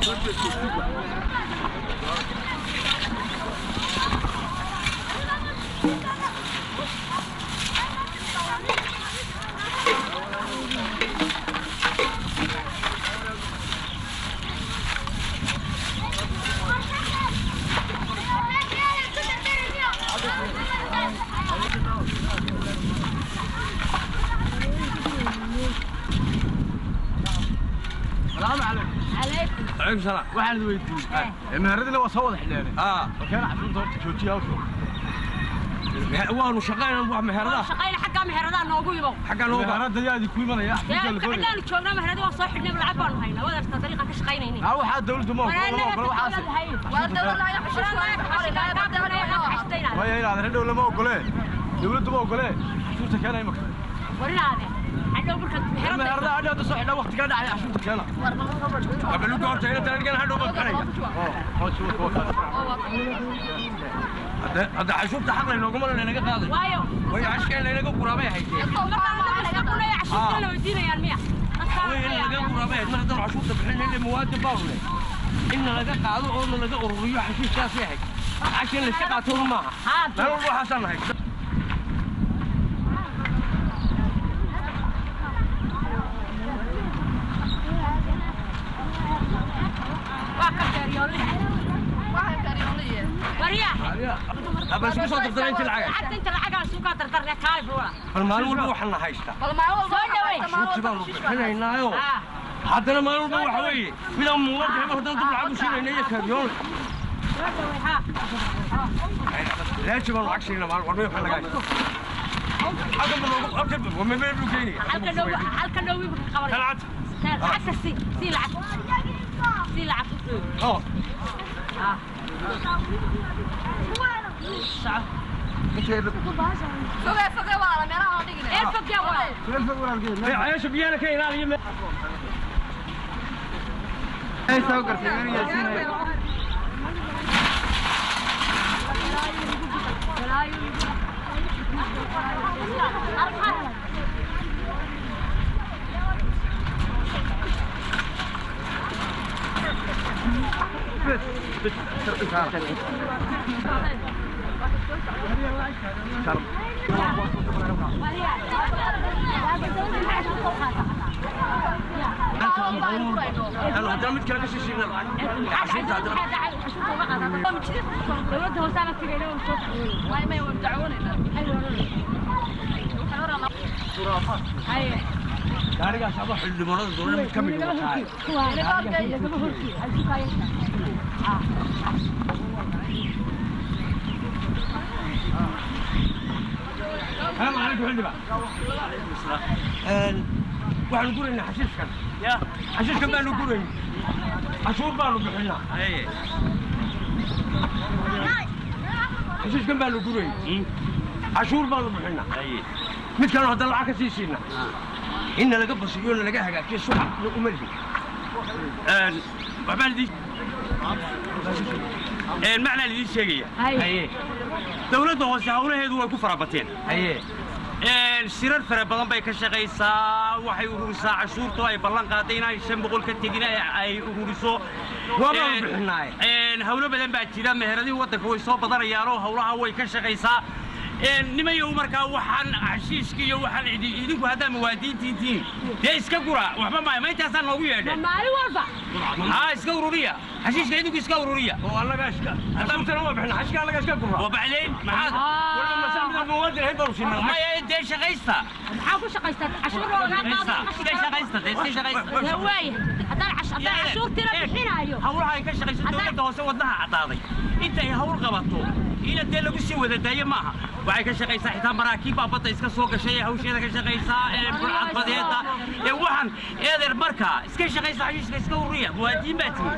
السلام عليكم عليكم عليكم السلام waxaan weydiiyey meheradina waa soo wada xidheen اه markaan cashuurta horta joojiya hawsha waanu shaqaynaa wax meherada shaqayna xaggaa meheradaha noogu ibow xaggaa noo baa meherada yaadi ku imanaya xafiiska la doonaya xaggaanu joognaa meheradi waan soo xidhnay lacag baanu haynaa wadarta dariiqan ka shaqaynaynin aa waxaa dawladdu ma ogola lama ogola waxaas waayo inaad redhow lama ogole dawladdu ma ogole cashuurta keena imaka warinaade hadhow marka meherada meherada hadha hadda soo xidha waqti ka dhacay cashuurta keena qabaluga horta ina taladgan hadhow baa bixinaya oo hawsha waa kaas hadda hadda cashuurta xaq laynooga malan inaga qaaday waayo way cashkeen laynaga guraabay haysteen cashuurtana weydiinayaan miya way in laga guraabay hayd mar haddaan cashuurta bixin ile muwaadin baa leh in laga qaado oo laga ururiyo xashiiskaasay ahayd cashin layska qaato maaha meel walba waxaasaan nahay waa ka beeryoolin warya aba isku soo dartana intii lacag lacagta inta lacagaan suukaa dardarne kaali buula bal maalin walba waxaan na haystaa soo dhawey cashuurtii baanu bixinaynaayo Ah. haddana maalin walba waxa weeye midaan muwaadin heba haddana dib lacag u siinayna iyo kaaryoon soo dhawey ha laaji baanu lacag siinaa maalin walba waxaan naga haystaa halkan baa loogu halkan baa ma meel buu geynaya halka dhow halka dhow wiibu ka qabanaya talcad lacagta si si lacag si lacag oo ah ee fogya waa ceesha biyana ka ilaaliya meel haddana mid kale ka sii siina lacag cashuurta haddana dowladda hoosaana tigayna waan soo haye gaarigaas aba xildhibaanada dowladda mid ka mid ah tahay السلام عليكم حلبة waxaanu guraynaa xashiishkan xashiishkan baanu gurayn cashuur baanu bixinaa xashiishkan baanu gurayn cashuur baanu bixinaa mid kaloo haddana lacag ka sii siinaa in nalaga basiyo nalaga hagaajiyo suxa uma lihin waxbaan idiin macnaan idiin sheegaya haye dowladda hoose hawlaheedu way ku farabateen haye shirar fara badan bay ka shaqaysaa waxay ururisaa cashuurtu ay ballan qaaday inay shan boqol ka tegin ay- ay ururiso Waabaan Een, bixinaaye. een, hawlo badan baa jira meheradii waddanka way soo badanayaanoo hawlaha way ka shaqaysaa Een, nimayow markaa waxaan xashiishka iyo waxaan idi- idinku haddaa muwaadiniintiin tihiin dee iska gura waxba maayo ma intaasaan noogu yeedheen maalin walba haa iska ururiya xashiishka idinku iska ururiya oo annaga iska cashuurtana waa bixinaa xashka annaga iska gurraa وبعدين معاك waliba masaamida muwaadin ahayd baanu siinaa ما يدي شغيستا maxaa ku shaqaystaa cashuur loogaa شغيستا شغيستا دي شغيستا waaye haddaan cash- haddaan cashuurtiina bixinaayo hawlaha ay ka shaqayso dowladda hoose wadnaha cadaaday intay hawl qabato ina dee lagu sii wada daayo maaha waxay ka shaqaysaa xitaa maraakiib baa badda iska soo gashay ee hawsheeda ka shaqaysaa ee burcad badeeda ee waxaan eedeer markaa iska shaqaysa xashiishka iska ururiya muwaadiniin baa timi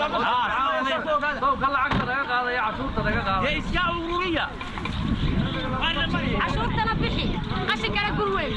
ka lacagta laga qaadaya cashuurta laga qaadaya dee iska ururiya Waana mariya. cashuurtana bixi qashinkana gur weyn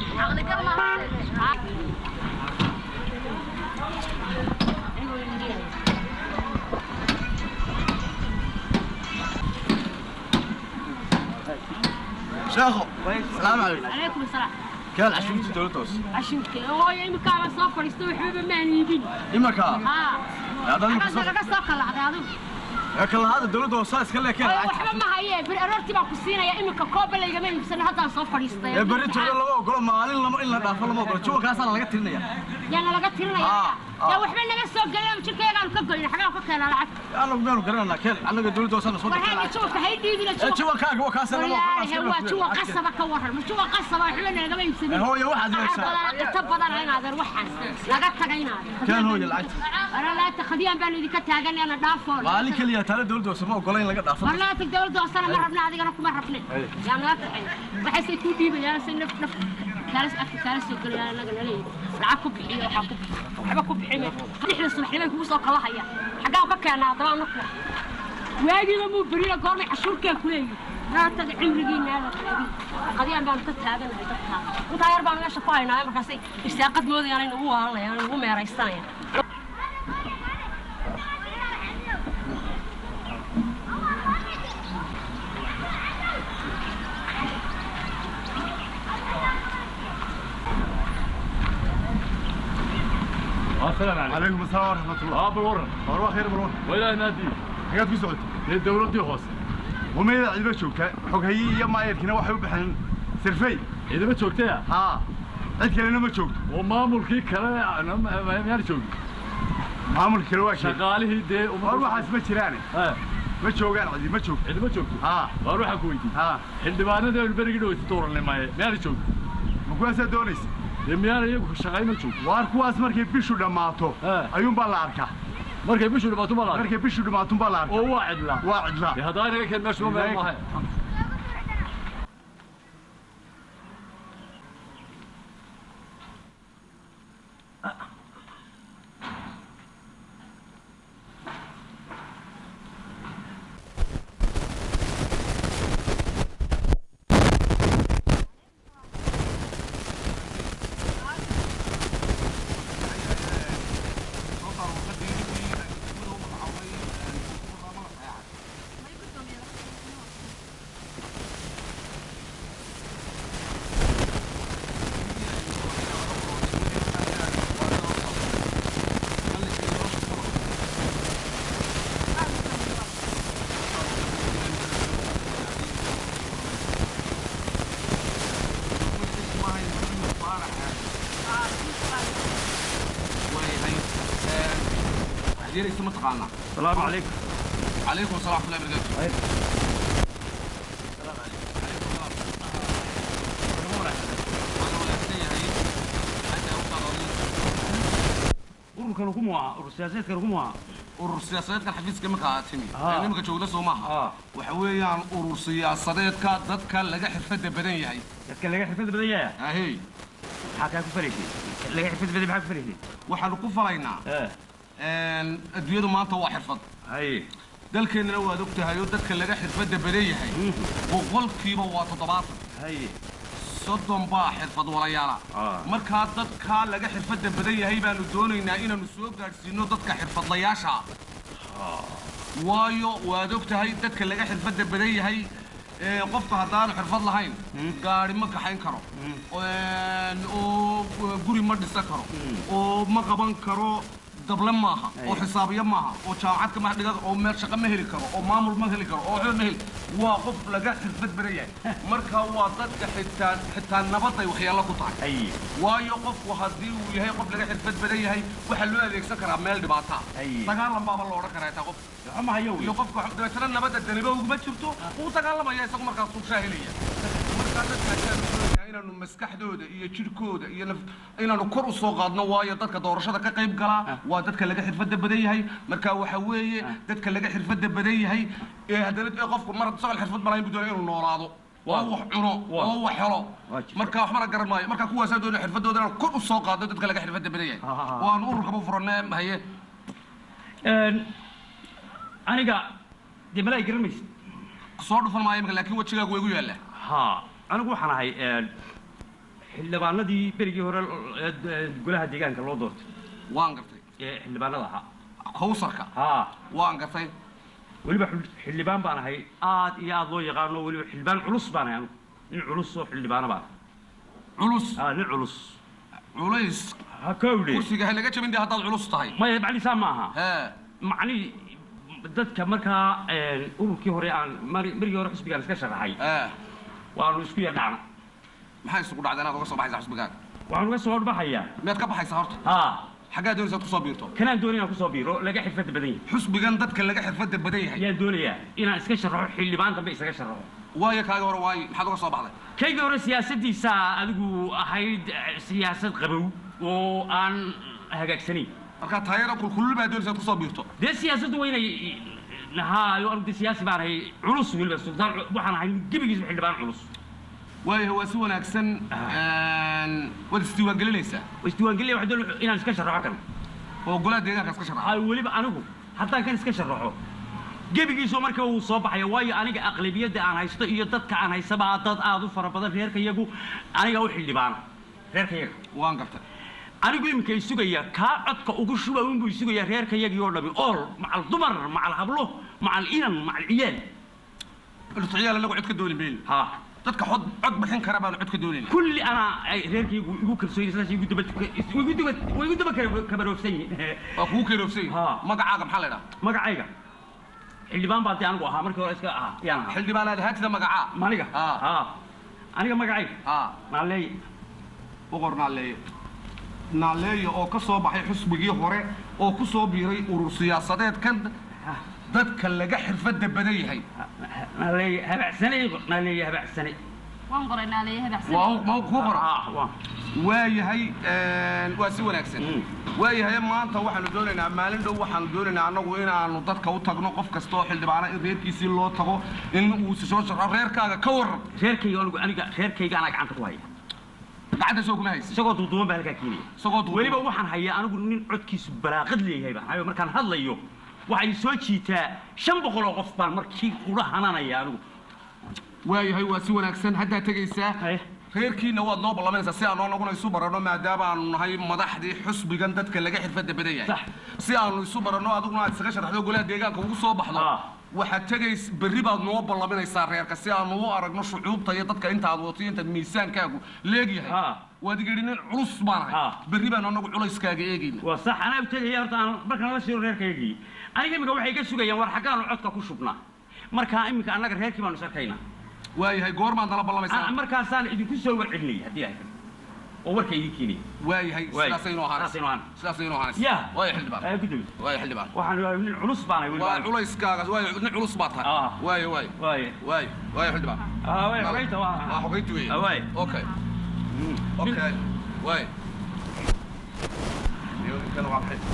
sheekho salaamu calaykum calaykum asalaam keen cashuurta dowladda hoose cashuurta hooyo imikaaba soo fadhiisto waxbaba maan iibin imanka haa Hadda imika soo- xaggaas laga soo kalacday adigu ee kalahaada dowladda hoose iska lee keen Hooyo, lacagta waxba ma hayee beri aroortii baan ku siinaya imika kooba laygama iibsano haddaan soo fadhiistay ee berri jooga lama ogolo maalin lama in la dhaafo lama ogolo juwankaasaa laga tirinaya yaana laga tirinaya Ah, ah. yaa waxba naga soo gelin jirkayagaanu ka goyna xagaan ka keenaa lacag anagu miyaanu garananaa keen annaga dowladda hoose na soo war dirtay haagi lacagta juwanka hay dhiibina ee juwankaaga waa kaasa lama ogolo walaahi waa juwan qasaba ka waran ma juwan qasaba waxba nagama iibsanin Ee, hooyo, waxaad yeeshaa. inta badan inaadan waxaas laga tagay inaadan keen hooyo lacagta Wala laata khadiyaan baan idinka taagan ana dhaafoon maalin keliya taale dowladda hoose ma ogola in laga dhaafo war laata dawladda hoosana ma rabna adigana kuma rabne yaa naga taxay waxaysay kuu dhiibayaan si naf naf kaalas afka kaalas soo gelayaan anaga naleeyahay lacag ku bixiyo waxaa ku bixiyo waxba ku bixin lixda subaxnimay kugu soo kala haya xaggaan ka keenaa haddaba anaku waagiiba muu beriyo goormay cashuurkaa ku leeyihi naatada cimrigiina aada taagin qadiyaan baanu ka taaganahay dadkaa intaa yar baanu meesha ku haynaa markaasay irsaaqad moodayaan ay nagu waalanayaan nagu meeraysanayaan السلام عليكم calaykum asalaam waraxmat ullah اه بالورن war waa khayr balwan ولا نادي xagaad ku socotay هي دولتي هوس wameeda ciidba joogtaa xoghayi iyo maayarkina waxay u baxeen sirfey إذا ما شوكتها haa cid kalena ma joogto ومامل كي كلا أنا ما ما شوك maamulka kale waa sheegay شغاله دي war waxaas ma jiraane ها ma joogaan cidi ma joogto إذا ما شوكت haa بروح أكويتي haa حلبانة ده البرق ده يستور لنا ما ما شوك ma kuwaasaa doonaysa لما أنا يبغى شغال ما شوك waar kuwaas markay bishu dhammaato ها ayuunbaa la arkaa مركب بيشو لما تملا markay bishu dhammaatunbaa la arkaa هو واحد لا waa cidlaa هذا أنا كان مش ما ما عديرك ثم تقالنا السلام عليكم عليكم السلام ورحمة الله وبركاته ururkan ugu muca urur siyaasadeedkan ugu muca urur siyaasadeedkan xafiiska markaa timi Ah. ee nimanka joogla soo maaha Ah. waxa weeyaan urur siyaasadeedka dadka laga xirfada badan yahay dadka laga xirfad badan yahay ahey maxaa kaa ku faraysay laga xirfad badan maxaa ku faraysay waxaanu ku falaynaa ee een, adduunyadu maanta waa xirfad haye dalkeennana waad og tahay oo dadka laga xirfada badan yahay boqolkiiba waa toddobaatan haye soddon baa xirfad walayaala Ah. markaa dadka laga xirfada badan yahay baanu doonaynaa inaanu soo gaadhsiino dadka xirfadlayaasha ah waayo waad og tahay dadka laga xirfada badan yahay ee qofka haddaanu xirfad lahayn gaari ma kaxayn karo Een, oo guri ma dhisan karo oo ma qaban karo dable maaha oo xisaabiye maaha oo jaamacad kama dhigan oo meel shaqo ma heli karo oo maamul ma heli karo oo waxba ma heli waa qof laga xirfad badan yahay marka waa dadka xitaa xitaa nabaday waxyeello ku tahay haye waayo qofku haddii uu yahay qof laga xirfad badan yahay waxaa loo adeegsan karaa meel dhibaata Ay. dagaalan baaba la odhan karaa taa qof ama hayo iyo qofka dabeetana nabadda daniba uguma jirto wuu dagaalamaya isagu markaas uu shaahilaya markaa dadka ayaan doonayaa inaanu maskaxdooda iyo jirhkooda iyo naf inaanu kor u soo qaadno waayo dadka doorashada ka qayb galaa waa dadka laga xirfada badan yahay marka waxa weeye dadka laga xirfada badan yahay ee haddana ee qofku mar isagoo xirfad malayn buu doonaya inuu noolaado oo wax cuno oo wax helo Waa jirta. marka waxbana garan maayo marka kuwaasaa doonaya xirfadooda inaan kor u soo qaadno dadka laga xirfada badan yahay Ha, ha, ha. oo aan ururkaba furanay haye aniga dee malaa garan maysid soo dhufan maayo imika laakiin wejigaagu way igu yaallaa ha anigu waxaan ahay xildhibaanadii berigii hore ee golaha deegaanka loo doortay waan gartay ee xildhibaanada ahaa kowsarka ha waan gartay weliba xul- xildhibaan baan ahay aad iyo aad loo yaqaano weliba xildhibaan culus baan ahay anigu nin culus oo xildhibaano baan culus aa nin culus culays ha kowdhe kursiga ha naga jabin dee haddaad culus tahay maya macnisaa maaha hee macnii dadka markaa ururkii hore aan mari- marigii hore xisbigaan iska sharaxay hee waanu isku yardhacna maxay isugu dhacday inaad uga soo baxaysaa xusbigaaga waxaan uga soo horbaxayaa miyaad ka baxaysaa horta haa xaggaa doonaysaad kusoo biirto kanaan doonay inaan kusoo biiro laga xirfadda badan yahay xusbigan dadka laga xirfadda badan yahay ayaan doonayaa inaan iska sharaxo xildhibaan dambe isaga sharaxo waayo kaaga hore waayo maxaad uga soo baxday kaygii hore siyaasaddiisa adigu ahayd eh, siyaasad qabow oo aan hagaagsanayn markaa taayaro kulkulul baa doonaysaad kusoo biirto dee siyaasaddu waa inay haayo anigu dee siyaasi baan ahay culus weliba sultaan cu- waxaan ahay gebigiisba xildhibaan culus waayahay waa si wanaagsan waad isdiiwaangelinaysaa oo isdiiwaangelya waxaan doonaya inaan iska sharaxo kan oo golaha deegaanka iska sharaxa haayo weliba anigu haddaan kan iska sharaxo gebigiisu marka uu soo baxaya waayo aniga aqlabiyadda aan haysto iyo dadka aan haysaba dad aad u fara badan reerka iyagu aniga u xildhibaana reerka iyaga waan gartay anigu iminka isugaya kaa codka ugu shuba unbuu isugaya reerka iyagii oo dhami ool macal dumar macal hablo macal inan macal ciyaal dhulciyaal anagu cod ka dooni mayno ha dadka cod cod bixin kara baanu cod ka doonayna kulli anaa ay reerkaygu igu kalsoon sidaas igu daba igu daba way igu daba kaba- kabaroofsan yihiin waa kugu keeroofsay Ha. magacaaga maxaa la idhaha magacayga xildhibaan baa dee anigu ahaa markii hore iska ahaa yaan ahaa xildhibaanaad ahaantida magacaa maniga Ha. ha aniga magacayga ha naaleey boqor naaleeye naaleeye oo ka soo baxay xusbigii hore oo ku soo biiray urur siyaasadeed kan dadka laga xirfadda badan yahay naaleey habacsane naaleey habacsane waan qoray naaleeyaha baxsan waa ma kuu qora ah waa waayahay waa si wanaagsan Mm. waayahay maanta waxaanu doonaynaa maalin dhow waxaanu doonaynaa annagu inaanu dadka u tagno qof kasta oo xildhibaana in reerkiisii loo tago in uu si soo sharxo reerkaaga ka waran reerkayga anigu aniga reerkayga anaa gacanta ku haya gacanta soo kuma haysa isagoo duuduuban baa halkaa keenaya isagoo duuduuban. weliba waxaan hayaa anigu nin codkiisu balaaqad leeyahay baan hayo markaan hadlayo waxay soo jiitaa shan boqol oo qof baan markii ula hananaya anigu waayahay waa si wanaagsan haddaa tegaysaa Haye. reerkiina waad noo ballamanaysaa si aan anaguna isu baranno maadaama aanu nahay madaxdii xusbigan dadka laga xirfadda badan yahay Sax. si aanu isu baranno adiguna aad isaga sharaxdo golaha deegaanka ugu soo baxdo Ah. waxaad tegays berri baad noo ballaminaysaa reerka si aanu u aragno shucuubta iyo dadka intaad wato iyo intaad miisaankaagu leegyahay Ah. waad igidhi nin culus baan ahay Ah. berri baanu anagu culayskaaga eegayna waa sax anaa u tegaya horta aan markaan la shiro reerkaygii aniga imika waxay ka sugayaan war xaggaanu codka ku shubnaa markaa imika annaga reerkii baanu isarkaynaa waayahay goormaad nala Ah, ballamaysaa markaasaan idinku soo warcelinaya haddii ay oo warka idin keenaya waayahay Waay. sidaasaynu ahaanaysa Sidaasaynu ahaan. sidaasaynu ahaanaysa ya waaya xildhibaan Eh, gudoomiye waaya xildhibaan waxaan waayo nin culus baanay waa weliba culayskaaga waayo nin culus baad tahay Ah. waayo waayo waaye waayo waayo xildhibaan ah waaye xogeynta waa waa xogeynti weeye Ah, waaye okay okay waayo Iyo ninkana waa maxay?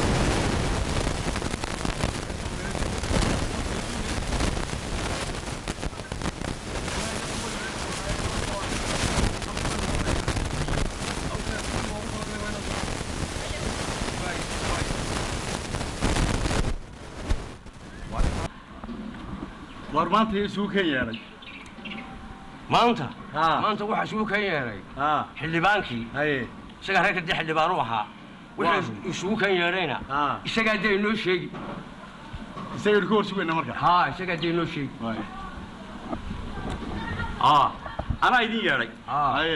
war maanta isugu kan yeedhay maanta haa maanta waxaa isugu kan yeedhay haa xildhibaankii haye isagaa reerka dee xildhibaan u ahaa wuxuu isugu kan yeedhayna haa isagaa dee inoo sheegi isagaynu ka hor sugayna marka haa isagaa dee inoo sheegi waay ah anaa idin yeedhay haa haye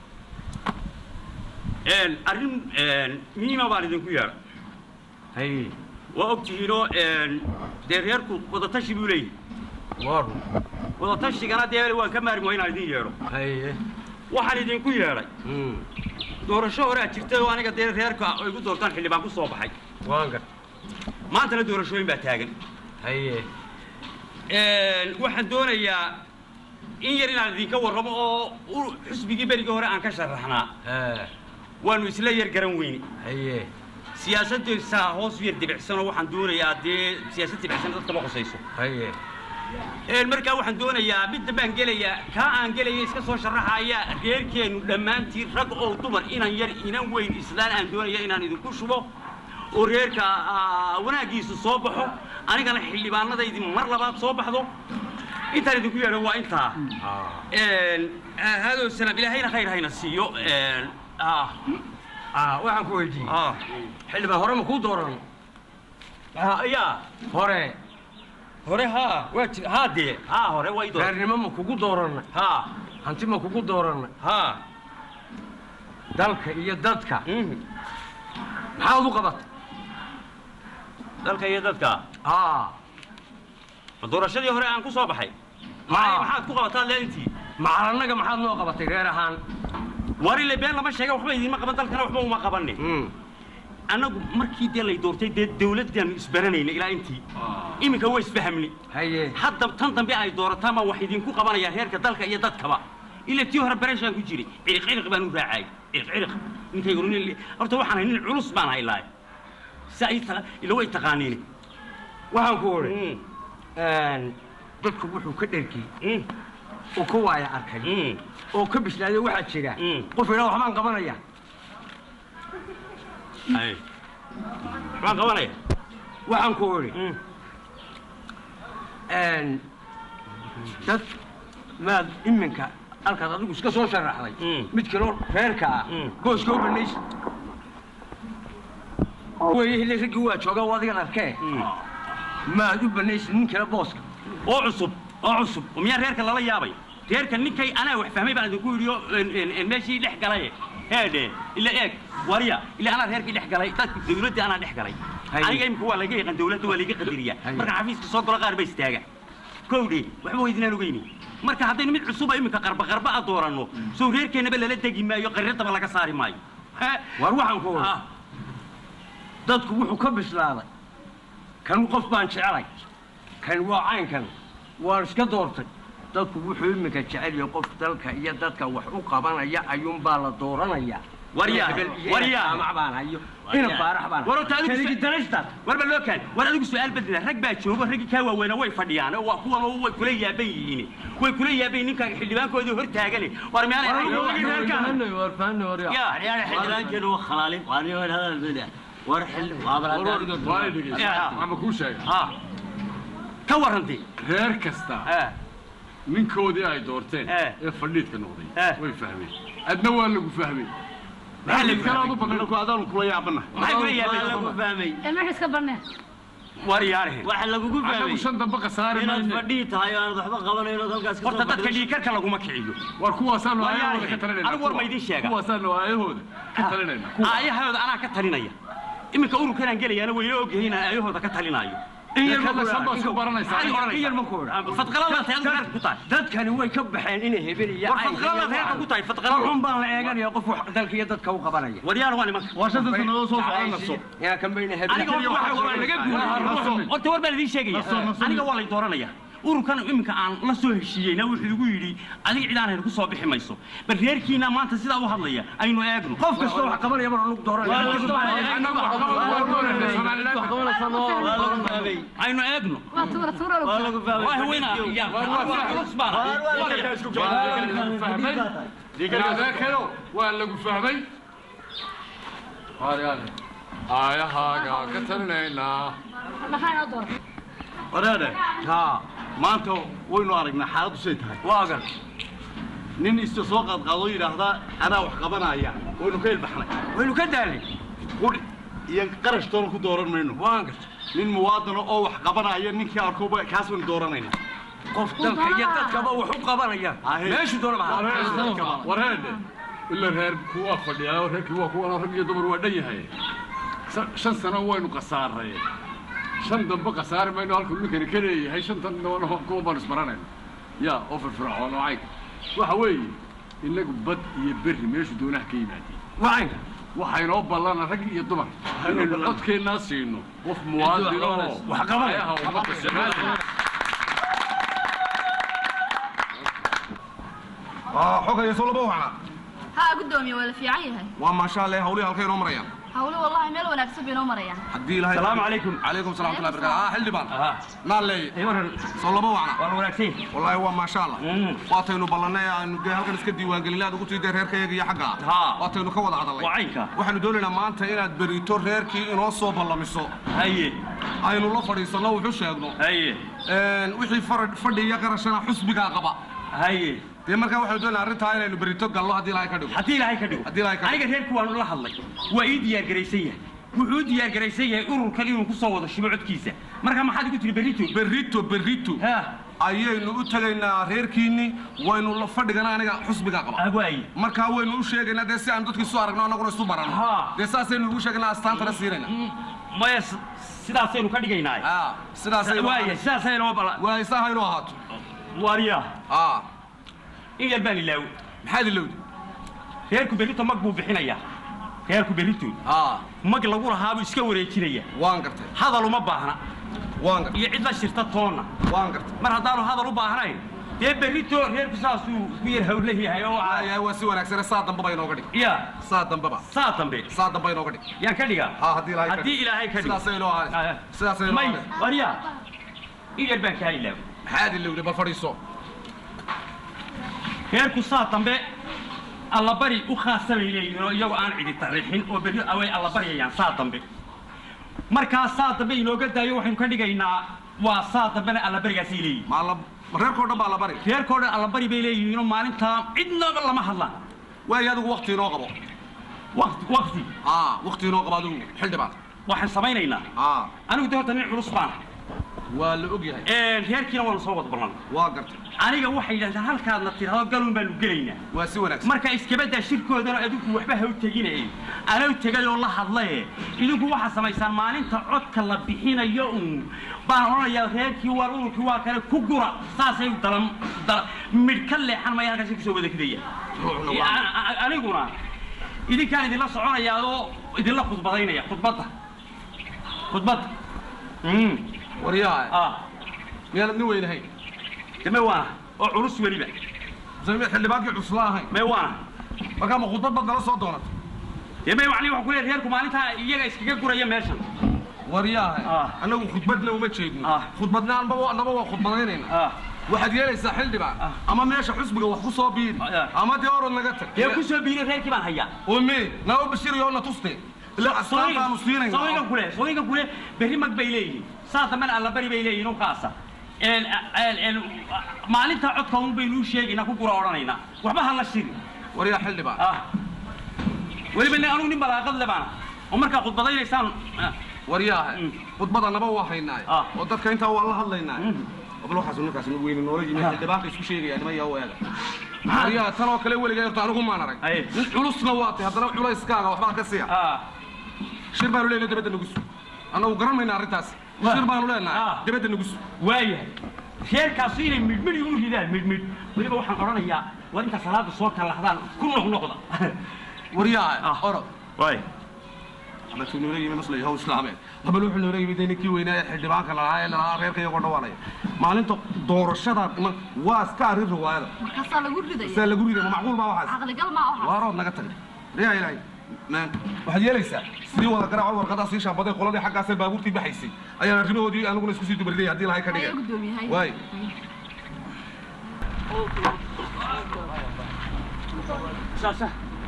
Een, arrin een, muhiima baan idinku yeedhay haye waa ogtihiinoo een, dee reerku wadatashi buu leeyahay waaru wadatashiganna dee waan ka maarmi waa inaan idin yeedho haye waxaan idinku yeedhay Mm. doorasho hore aad jirtay oo aniga dee reerka ay igu doortaan xildhibaan ku soo baxay waan gar maantana doorashooyin baa taagan haye Een, waxaan doonayaa in yar inaan idinka warramo oo u- xusbigii berigii hore aan ka sharaxnaa haa waanu isla yar garan weyne haye siyaasaddiisa hoos u yar dibicsanoo waxaan doonayaa dee siyaasad dibicsan dadka ma qusayso haye Een, markaa waxaan doonayaa midda baan gelayaa kaa aan gelaya iska soo sharaxaya reerkeennu dhammaantiin rag oo dumar inan yar inan weyn islaan aan doonaya inaan idinku shubo oo reerka ah, wanaaggiisu soo baxo anigana xildhibaanadaydi mar labaad soo baxdo intaan idinku yeedho waa intaa Een, ah, hadow salaam ilaahayna khayr hayna siiyo Een, ah, ah waxaan ku weydiiyey ah, xildhibaan hore ma kuu dooran ah, yaa hore hore haa waa jir haa dee haa hore way doon reernimo ma kugu dooranna haa hanti ma kugu dooranna haa dalka iyo dadka maxaad u qabatay dalka iyo dadka aa ma doorashadii hore aan ku soo baxay Haa. maxaad ku qabataa leentii macalannaga maxaad noo qabatay reer ahaan warile been lama sheega waxba idiinma qaban dalkana waxba uma qabanin annagu markii dee lay doortay dee dawladdaanu isbaranayna ilaa intii iminka waa isfahamni haye hadda tan dambe ay doorataan baan wax idinku qabanayaa reerka dalka iyo dadkaba ila tii hore bareeshaan ku jiray ciriq ciriq baan u raacay ciriq ciriq ninkaygu nin horta waxaan ahay nin culus baan haylaaye si ay ta ila way taqaaniin waxaan ku odhi dadku wuxuu ka dherkiyey oo ka waaya arkay oo ka bislaaday waxaa jira Mm. qof idhaa waxbaan qabanaya ay waxaan qabanaya waxaan ku odhi dad maad iminka halkaad adigu iska soo sharaxday Mm. mid kaloo reerka ah Mm. gooska u banaysa weye hili raggii waa jooga oo adigan arkee maad u banaysa nin kale booska oo cusub oo cusub oo miyaa reerka lala yaabay reerka ninkay anaa wax fahmay baan idinku yidhi oo en- en- en meeshii dhex galay heedhe ila eeg wariya ila anaa reerkii dhex galay dadku dawladdii anaa dhex galay Haye. aniga imika waa laga yaqaan dawladda waa laga qadariyaa Haye. markaan xafiiska soo galo qaar ba istaaga kowdhe waxba weydinaan ogeyni marka haddaynu mid cusuba iminka qarba qarba a dooranno sow reerkeennaba lala degi maayo qarradaba laga saari maayo He? war waxaan ku odhi Ah, dadku wuxuu ka bislaaday kan qof baan jecelay kan waa caynkan waan iska doortay dadku wuxuu iminka jecel yahay qof dalka iyo dadka wax u qabanaya ayuunbaa la dooranaya Waryaa, Hebel iyo waryaa. jaamac baan hayo ina baarax baan war horta adigu Kaligi daraystaad warba loo kaan war adigu su'aal bedela rag baa joogo raggii kaa waaweyna way fadhiyaan oo waa kuwan oo way kula yaaban yihiin way kula yaaban yihiin ninka xildhibaankoodii hor taagane war meel ay ogin reerkaan ya يعني حلوان كانوا خلالين وأنا وين هذا البدع ورحل وابر ama kuu sheega ha ka warrantay reer kasta ha ninkoodii ay doorteen Eh. ee fadhiidka noqday Eh. way fahmeen adna waa lagu fahmay maxaa lagu kalaad u badan ku adaanu kula yaabana maxay kula لو yaaban فهمي ee maxay iska barneen war yaarehen واحد لو anagu فهمي shan dambe khasaari إن mayne فديت هاي أنا ضحبة قبل إنه ذلك أسكت horta dadka dhiikarka laguma kiciyo war kuwaasaanu Waa aayahooda yahay. ka talinayna Anigu war ma idiin sheega? kuwaasaanu aayahooda ka talinayna aayahooda anaa ka talinaya iminka ururkanaan gelayaana wayna ogyahay inaan aayahooda ka talinaayo in yar ma shan baa isku baranaysaa maxay in odhanaysaa yar ma ku odhan fadqaladaad reerka ku tahay dadkani way ka baxeen inay hebel iyo war cayn fadqaladaad reerka ku tahay fadqalada waxun baan la eeganaya qof wax dalka iyo dadka u qabanaya waryaal waa nimanka waa shanta sannadood soo socda nafso yaa kan bayna hebel aniga horta waxa waa laga guuray horta war baan idiin sheegaya Naso, naso. aniga waa lay dooranaya ururkan iminka aan la soo heshiiyeyna wuxuu igu yidhi adiga cid aan hayr ku soo bixi mayso bal reerkiina maanta sidaa u hadlaya aynu eegno qof kasta wax qabanaya baan lagu dooranaya annagu waa doonayna somaliland لو فهمي aynu eegno waa tuura tuura lagu لو فهمي waa haweenaa ya waa culus baan fahmay adeerkayo waa lagu fahmay waaryaale aayahaaga ka talinaynaa maxaa inoo doortay waraade haa maanta waynu aragnaa xaaladdu say tahay waagan nin ista soo qaadqaadoo yidhaahdaa anaa wax qabanaya waynu ka ilbaxnay waynu ka daalay qudhi iyo qarash toona ku dooran mayno waan garta nin muwaadano oo wax qabanaya ninkii arkoba kaas baynu dooranayna qof dalka iyo dadkaba wax u qabanaya Ahe. meeshu doonaba ha wareede ila reer kuwaa fadhiyaa reerkii waa kuwan rag iyo dumar waa dhan yahay Sa- shan sano waynu khasaaray shan dambe khasaari mayno halkuu ninkani ka leeyahay shantan dabana kuwa baanu isbaranayna ya oo firfircoon oo caynka waxa weeye inagu bad iyo berri meeshu doonaha ka yimaadeen wacanka waxaynoo ballana rag iyo dumar inaynu codkeennaa siino qof muwaadin oo wax qabanaya. ayaha ummadda Soomaaliya xogaya soo laba wacna ها قدومي ولا في عيها waa maasha allah hawlihi halkay inoo marayaan هقول والله ميل وانا اكسب ينو مريان haddii ilahay salaamu calaykum calaykum salam watullahi barakatu ah xildhibaan aha naaleeye ay waran soo laba wacna waa wanaagsan wallaahi waa maasha allah Mm. waataynu ballannay aanu dee halkan iska diiwaangelin aad ugu tiiday reerkayaga iyo xagga Haa. waataynu ka wada hadalnay waa caynka waxaanu doonaynaa maanta inaad berito reerkii inoo soo ballamiso haye aynu la fadhiisanno wuxu sheegno haye wixii farad fadhi iyo qarashana xusbigaa qaba haye dee markaa waxaanu doonaynaa arrintaa inaynu berito gallo haddii ilaahay ka dhigo haddii ilaahay ka dhigo Haddii Ilaahay ka dhigo. aniga reerku waanu la hadlay waa ii diyaar garaysan yahay wuxuu u diyaar garaysan yahay ururkan inuu ku soo wado shibo codkiisa marka maxaad igu tiri berrito berito berito ha ayaynu u tegaynaa reerkiinni waynu la fadhigana aniga xusbigaa qaba agwaay markaa waynu u sheegaynaa dee si aan dadkii isu aragno annaguna isu baranno Haa. dee saasaynu ugu sheegaynaa astaantana siinayna maya s- sidaasaynu ka dhigaynaa aa sidaasay waaya sidaasaynu bala waay saa haynu ahaato waariya aa in yar baan ilaawo maxaad ilowdi reerku berrito mag buu bixinayaa reerku berrito aa mag lagu lahaabuu iska wareejinaya waan gartay hadal uma baahna waan gartay iyo cid la shirta toonna waan gartay mar haddaanu hadal u baahnayn dee berrito reerku saasuu ku yar hawla yahay oo waayahay waa si wanaagsane saa dambaba inooga dhig ya saa dambaba saa dambe saa damba inooga dhig yaan ka dhigaa haa haddii ilaahay ka haddii dhig. ilaahay ka dhigo sidaasay inoo ahaanaysa sidaasay inoo may ahaanaysa wariya in yar baan kaa ilaawo maxaad ilowdi bal fadhiiso reerku saa dambe allabari u khaasa bay leeyihiin oo iyagoo aan cidi tarriixin oo berri away allabaryayaan saa dambe markaa saa dambe inooga daayo waxaynu ka dhigaynaa waa saa dambena allabarigaasay leeyihin ma alla ma reerkoo dhan baa la bari reerkoo dhan allabari bay leeyihiinoo maalintaa cidnaba lama hadlaan waayo adigu wakti inoo qabo waqti waqti aa wakti inoo qabo adigu xildhibaan waxaan samaynaynaa aa anigu de horta nin culus baan waa la og yahay reerkiina waanu soo wada ballan waa gartay aniga waxay yidhahdeen halkaadna tidhahdo galuun baanu gelaynaa waa si wanaagsan marka iskabadaa shirkoodana adinku waxba ha u teginaye anau tegay oo la hadlaye idinku waxaa samaysaan maalinta codka la bixinayo uun baan odhanayaa reerkii waa ururkii waa kale ku gura saasay dalan dala midh ka leexan maya halkaasi kusoo wada kidaya A- a- aniguna idinkaan idinla soconayaa oo idinla khudbadaynaya khudbadda khudbadda Mm. waryaha ah miyaanad nin weynahayn deme waana oo culus weliba sami xildhibaankii cusla ahayn me waana markaa ma khudbad bad nala soo doonata deme wacni waxaa ku leeyahay reerku maalintaa iyaga iskaga guraya meeshan waryaha Ah. annagu khudbadna uma jeedno Ah. khudbadna anba annaba waa khudbadaynayna ah waxaad yeelaysaa xildhibaan Ah. ama meesha xusbiga wax ku soo biiri Ah. ama dee orod naga tag dee ku soo biiray reerkii baan hayaa umi naba bashiriyo na tuste ila astaan baanu sooyinkan siinayna kule sooyinkan kule berri mag bay leeyihiin saa dambena allabari bay leeyihiin u kaasa een een een maalinta codka un baynu u sheegaynaa ku gura odhanaynaa waxba ha la shiri waryaa xildhibaan ah weliba ne anugu nin balaaqad le baana oo markaa khudbadaynaysaan ah, waryaha Mm. khudbada naba waa haynaaye Ah. oo dadka intaa waa la hadlaynaaye Mm. bal waxaas ninkaas nu weyne noola yimi Ah. xildhibaanka isku sheegaya nima yaa eega Maxaa? waryaha tan oo kale weligaa horta anigu maan arag Aye. nin culusna waa tay haddana culayskaaga waxbaa ka siya ah shir baanu leenahay dabadda nagu sug annagu garan mayna arrintaas Waa. shir baanu Ah. leenahay dabadda nagu sug waayahay reerkaasi inay midhmidh igu ridaan midhmidh weliba waxaan odhanayaa war intaa salaada soo kalahdaan ku noqnoqda waryaha Ah. orod waay abatu noola yimi maslay haw islaameed habal wuxuu noola yimi dee ninkii weynaa ee xildhibaanka lalahaa ee lalahaa reerka iyagoo dhawaanaya maalinta doorashada iman waa iska arrin riwaayada markaasaa lagu ridaya saa lagu riday ma macquul baa waxaas caqligal maa waxaas waarood naga tagay riyaa ilaahay maan waxaad yeelaysaa sidii wada garaaco warqadaa sii shaabaday qoladii xaggaasee baabuurtii baxaysay ayaan arrimahoodii aniguna isku sii dubaridaya haddii lahay ka haya dhigay gudoomiyahay waay saasa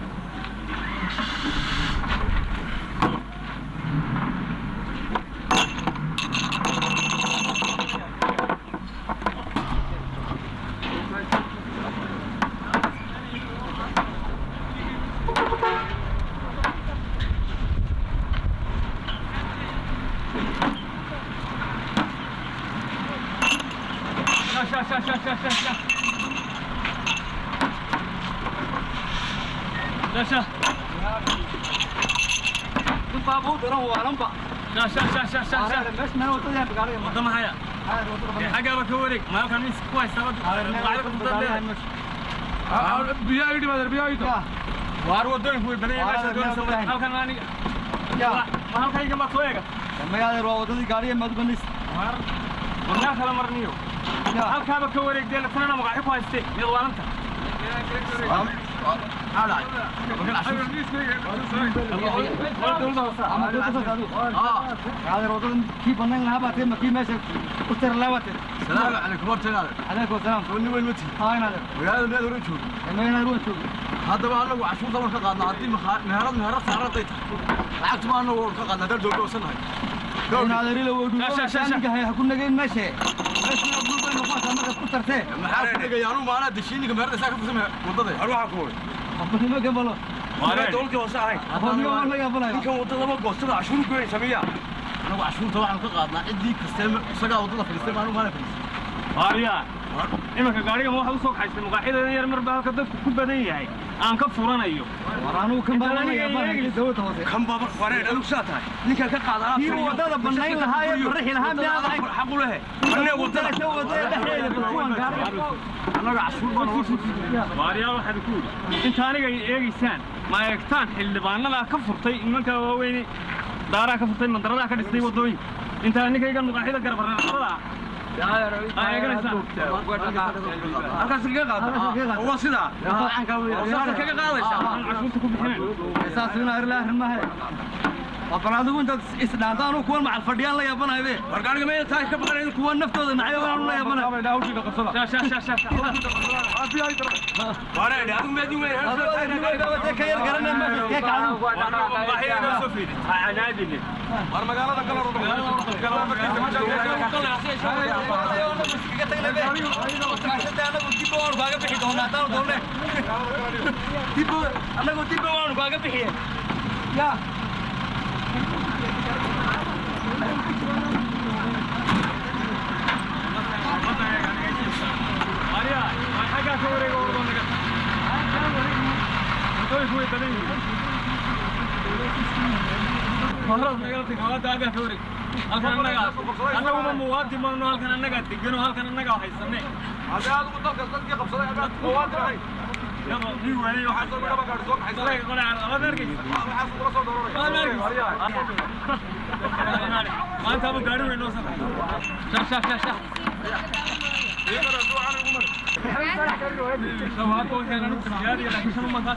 biyaa idhi maadeer biyaa idhi waar wadooyinku way badan yahay meesha doonaysa halkan aniga halkayga ma soo eega magaaleer waa wadadii gaariga madbanis warnaa kala marniyo halkaaba ka wareegdeen tanana magacyo ku haystee miyad waalanta magaaleer wadadan kii banaan lahaa baatee ma kii meesha ku tira laawate salaamu calaykum hortaynaade calaykum wasalaam soo nin weyn mati haa inaade magaalada meed hore joogo magaaleer waa joogo haddaba anagu cashuurta waan ka qaadnaa haddii meherad meherad saaraday tahay lacagtu ma anagu waan ka qaadnaa dal dowladda wasannahay inadeerila Sha, sha, sha, sha. wadhuuaniga hay ha ku nageyn meeshe meesha gulbay noqontaa markaad ku tartee maxaa ku dhigaya anugu maanaa deshiiniga meherada isaa ka fursamaya waddaday har waxaa ku way qofnimo gabalo waanaa dowladkii hoose ahayn qofnimo waa laga abalaya ninkan waddadaba goostada cashuur goynaysa miya anagu cashuurta waxaan ka qaadnaa ciddii kastee isagaa waddada fadhiistay ma anigu maana fadhiistay waaryaa imanka gaarigan waxa u soo kaxaystay maqaaxideeda yar marba halka dadku ku badan yahay aan ka furanayo war anugu kan badanaya banaanka dawladda hoose kan baba wareer adigu saa tahay ninkan ka qaada alaabta kii wadada banayn lahaa ee barrixi lahaa miyaad ahayn xaq u lehe anee wadada wadada wadada dhexdeeda bal kuwan gaariga annaga cashuur baan uga soo waaryaa waxaad ku yidhi inta aniga ay eegaysaan ma eegtaan xildhibaanadaa ka furtay nimanka waaweyne daaraa ka furtay mandaradaa ka dhistay waddooyinka intaa ninkaygan maqaaxida garabarnaqabadaa aa eeganaysaan halkaas kaga qaada waa sidaa saasa kaga qaadaysa aan cashuurta ku bixinayn saas ina irlaa rimahe waa adigu intaad isdhaantaan kuwan macal fadhiyaan la yaabanahay be war gaariga meena tahay ka baqanayn kuwan naftooda nacyo aan la yaabanahay hawshiina qabsada shaa shaa shaa shaa wareer adigu meedin weyn ka yar garanay meesha kee kacdo war magaalada kala anagu dib waanu kaaga bixiye ya annaguma muwaadin baanu halkan annagaa degano halkan annagaa haysane hadii adigu dalka dadkii qabsaday amaad muwaadin ahayn nin waayey waxaa soo midhaba gaadhi soo kaxaysa dalay qole aad arkaysa waxaas kula soo dooranaya maanta aba gaari weyn noo safray shah shah shah shah shabaabka waxay anu siyaadiya laakiin shan umaan kaas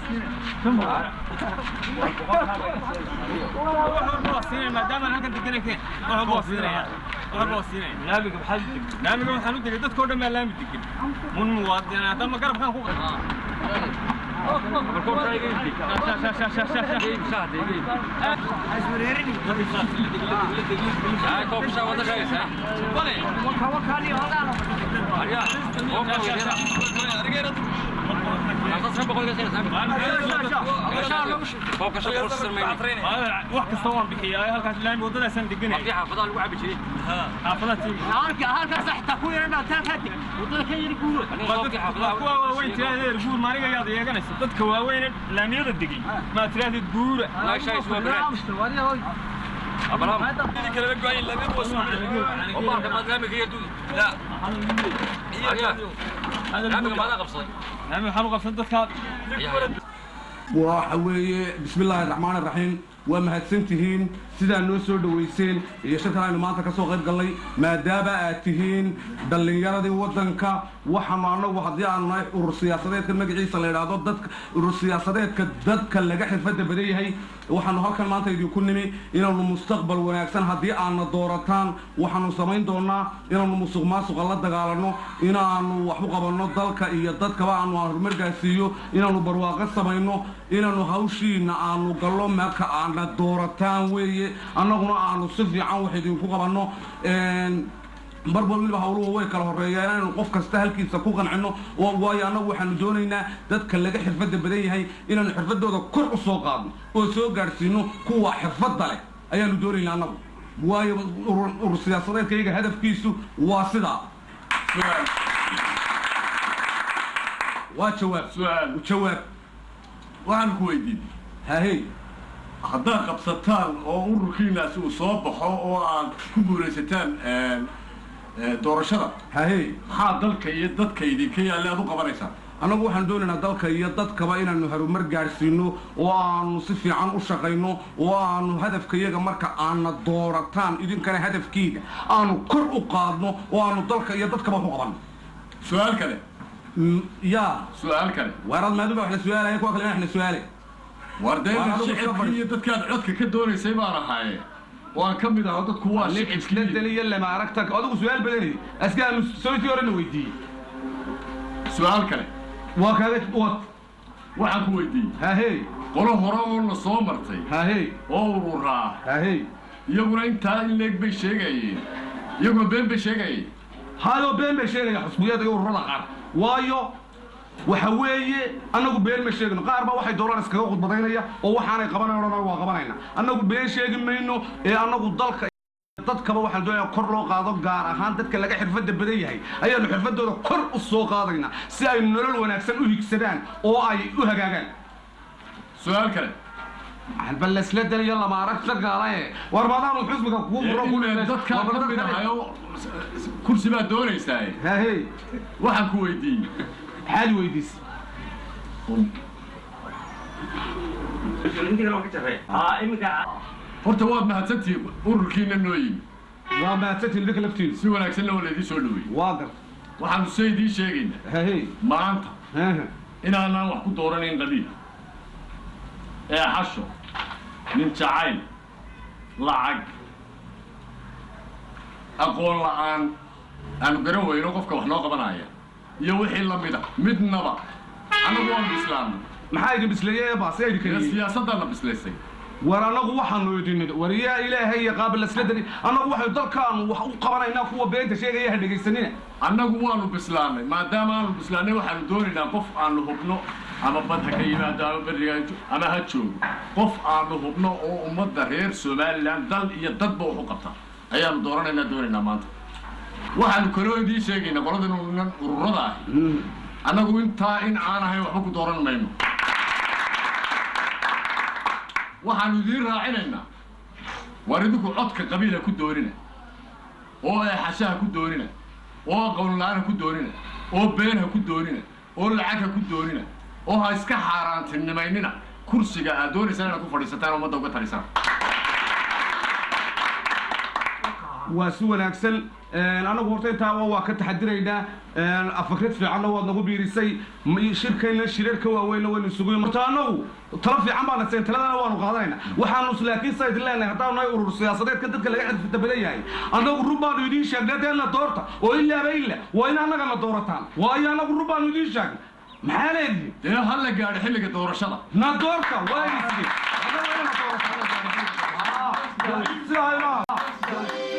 siinay maadaama halkan deganakeen wax walba waa siinaya wax walba waa siinaya laamiga maxaa laamiga waxaan u degay dadkoo dhan baa laami degan mun muwaadin haddama garabkaan ku wax kasta waan bixiyaa halkaas laami waddadaasaan deganaya xaafadaha lagu cabi jiray xaafadaha tiimi halkaas xitaa ku yaran dhaataan kaati wadada ka yiri guuro kuwa waaweyn tiraahdeed guur maaniga yaad eeganaysa dadka waaweyne laamiyada degay maa tiraahdeed guura laami waxaan u qabsan dadkaa waxa weeye bismi illaahi raxmaan raxiim waa mahadsantihiin sidaa noo soo dhoweyseen iyo shantan aynu maanta ka soo qayb gallay maadaama aad tihiin dhallinyaradii waddanka waxaanu annagu haddii aanu nahay urur siyaasadeedka magaciisa la idhaahdo dadka urur siyaasadeedka dadka laga xirfadda badan yahay waxaanu halkan maanta idinku nimi inaanu mustaqbal wanaagsan haddii aadna doorataan waxaanu samayn doonaa inaanu musuq maasuqa la dagaalanno inaanu wax u qabanno dalka iyo dadkaba aanu horumar gaarsiiyo inaanu barwaaqo samayno inaanu hawshiina aanu gallo marka aadna doorataan weeye annaguna aanu si fiican wax idinku qabanno marba weliba hawluhu way kala horeeyaan inaynu qof kasta halkiisa ku qancino oo waayo annagu waxaanu doonaynaa dadka laga xirfadda badan yahay inaanu xirfadooda kor u soo qaadno oo soo gaadhsiino kuwa xirfadda leh ayaanu doonaynaa annagu waayo urur urur siyaasadeedka iyaga hadafkiisu waa sidaa waa jawaab su'aal jawaab waxaan ku weydiin hahey haddaad qabsataan oo ururkiinaasi uu soo baxo oo aad ku guulaysataan doorashada hahey maxaa dalka iyo dadka idinka yaalle aad u qabanaysaan annagu waxaan doonaynaa dalka iyo dadkaba inaanu horumar gaadhsiino oo aanu si fiican u shaqayno oo aanu hadafkayaga marka aana doorataan idinkana hadafkiiga aanu kor u qaadno oo aanu dalka iyo dadkaba ku qabanno su-aal kale yaa su-aal kale waaraad maaduba wax la su-aalaya kuwa kale wax la su-aale war dee Waar adigu shicibkii safar. iyo dadkaad codka ka doonaysay baan ahaaye waan ka mid aho dadku waa nin shicibkii isbedel iyo lama aragta adigu su-aal badanay askaanu sawirkii horena weydiiyey su-aal kale waa kaaga wad waxaan ku weydiiyey hahey qolo hore oo la soo martay hahey oo ururaa hahey iyaguna intaa in leeg bay sheegayeen iyaguna been bay sheegayeen haadoo been bay sheegaya xusbiyada iyo ururada qaar waayo waxa weeye annagu been ma sheegno qaar baa waxay doonaan iskaga khudbadaynaya oo waxaanay qabanayn odhan waa qabanayna annagu been sheegi mayno ee annagu dalka dadkaba waxaan doonayaa kor loo qaado gaar ahaan dadka laga xirfadda badan yahay ayaanu xirfadooda kor u soo qaadaynaa si ay nolol wanaagsan u higsadaan oo ay u hagaagaan su-aal kale bal laisla daniyo lama arag shagaalaye war maadaanu xusbiga kugu furo ku dadkaa ka mid ahayo kursi baad doonaysaa hahey waxaan ku weydiiyey maxaad weydiis horta waad mahadsantihiin ururkiina noo yimi waa mahadsantihiin dhika laftiinu si wanaagsanna waa laydii soo dhaweeyey waa gar waxaanu se idiin sheegaynaa hahey maanta inaanaan wax ku dooranayn qabiil ee xasho nin jacayl lacag aqoon la'aan aanu garan weyno qofka wax noo qabanaya iyo wixii la mida midnaba annagu waanu bislaanay maxaa idin bisleeyey baase ee idinka siyaasaddaana bislaysay war annagu waxaanu idinid war yaa ilaahay iyo qaabil lasla dani annagu waxaynu dalkaanu wax u qabanaynaa kuwa beenta sheegaya ha dhegaysanina annagu waanu bislaanay maadaama aanu bislaanay waxaanu doonaynaa qof aanu hubno ama bad ha ka yimaado ama beriga ha jo- ama ha joogo qof aanu hubno oo ummadda reer somalilan dal iyo dadba wax u qabta ayaanu dooranaynaa doonaynaa maanta waxaanu kaloo idiin sheegaynaa qoladan urunan ururada ahi annagu intaa in aan ahayn waxba ku dooran mayno waxaanu idiin raacinaynaa war idinku codka qabiila ku doonina oo eexashaha ku doonina oo aqoon la-aan ha ku doonina oo been ha ku doonina oo lacag ha ku doonina oo ha iska xaaraantinimaynina kursiga aad doonaysaan inaad ku fadhiisataan oo ummadda uga talisaan waa si wanaagsan anagu horta intaa waa ka taxadiraynaa afakrad fiicanna waad nagu biirisay m- shirkayna shirarka waaweynna waynu isugu horta anagu talo fiican baana seen taladana waanu qaadanaynaa waxaanu laakiin sa idin leenahay haddaanu nahay urur siyaasadeedka dadka laga xirfita badan yahay annagu run baanu idiin sheegnay deena doorta oo ilaaba ila waa in annaga na doorataan waayo annagu run baanu idiin sheegnay maxaa leedihin dee ha la gaadho xilliga doorashada na doorta waa idin siiyey Annaga waa ina doorataan. Ah, sidaa imaha